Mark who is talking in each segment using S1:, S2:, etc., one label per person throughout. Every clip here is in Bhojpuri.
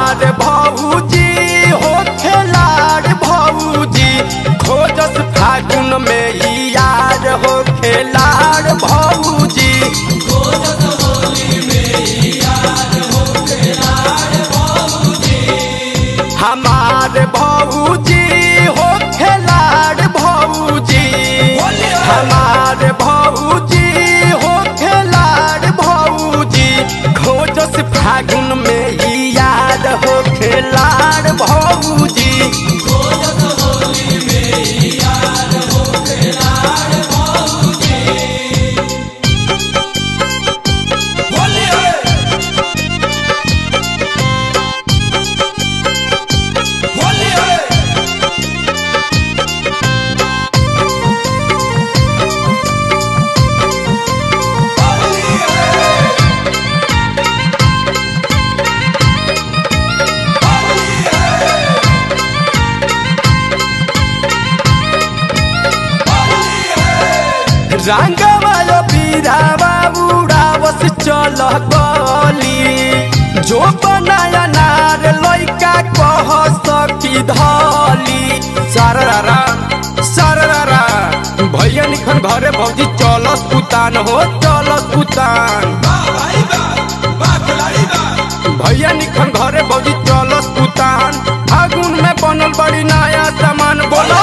S1: हमार भौजी हो खेलाड़ भौजी खोजस फागुन में ई यार हो खेलाड़ भौजी हमार भौजी हो खेलाड़ भौजी हमार भौजी हो खेलाड़ भौजी खोजस फागुन में ई याद हो खेलाड़ भौजी रंगवालो पीरावा उड़ावस चल गली जो बनाया नार लइका कह सकी धली सररा सररा भैया निखन घरे भौजी चलस पुतान हो चलस पुतान भैया निखन घरे भौजी चलस पुतान फागुन में बनल बड़ी नया सामान बोलो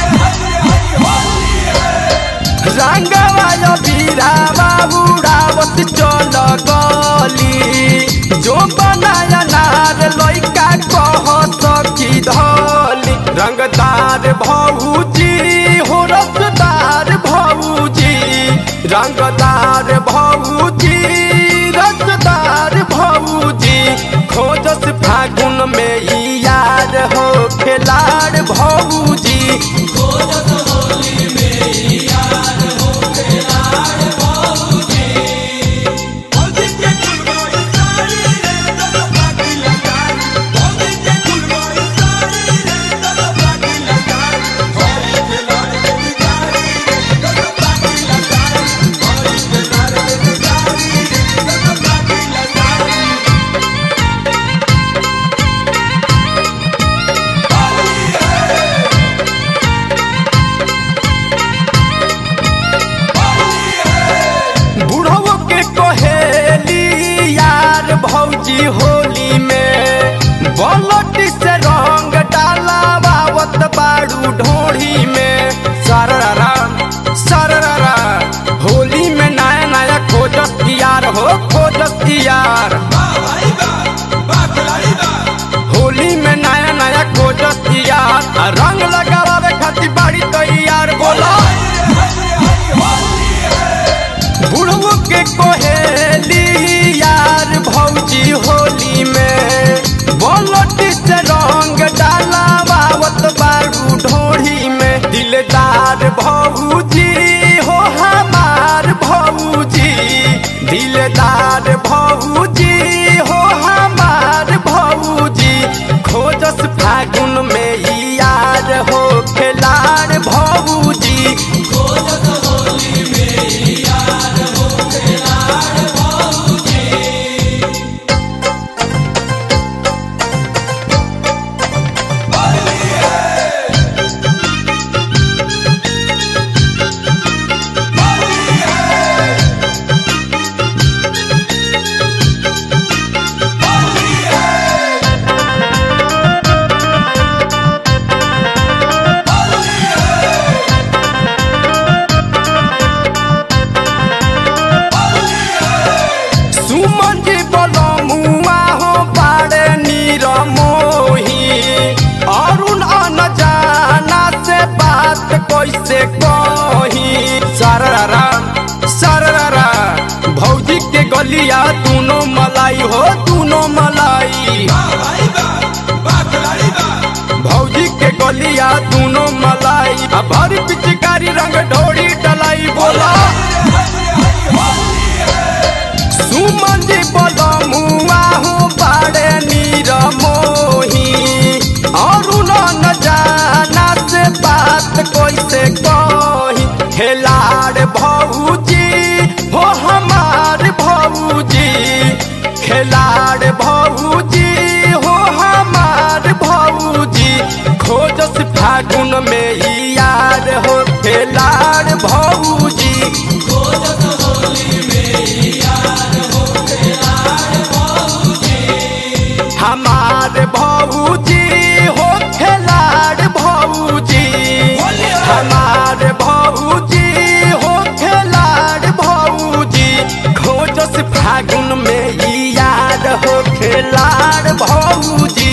S1: रंगवायो बीरावा उड़ावत चल गली जो बनाया नार लइका कह सकी धली रंगदार भौजी हो रसदार भौजी रंगदार भौजी रसदार भौजी खोजस फागुन में ई यार हो खेलाड़ भौजी बुढ़वो के कहेली यार भौजी होली में बलटी से रंग डाला बावत बाड़ू ढोढ़ी में सररा सररा होली में नया नया खोजस यार हो खोजस यार होली में नया नया खोजस यार आ रंग लगावे खातिर बाड़ी तैयार बोला बुढ़ऊ के कोहेली यार भौजी होली में बोलटी से रंग डाला बावत बारू ढोढ़ी में दिलदार भौजी हो हमार भौजी दिलदार भौजी हो हमार भौजी खोजस फागुन में ई यार हो खेलाड़ भौजी सुमन जी बोलो मुआ हो पाड़े नीर मोही अरुण अन जाना से बात कैसे कही सररा सररा भौजी के गलिया दूनो मलाई हो दूनो मलाई भौजी के गलिया दूनो मलाई आ भर पिचकारी रंग ढोड़ी डलाई बोला सुमन जी बोलो मुआ हो पाड़े नीर मोही अरुण न जाना से बात कैसे कही खेलाड़ भौजी हो हमार भौजी खेलाड़ भौजी हो फागुन में ही याद हो खेलाड़ भौजी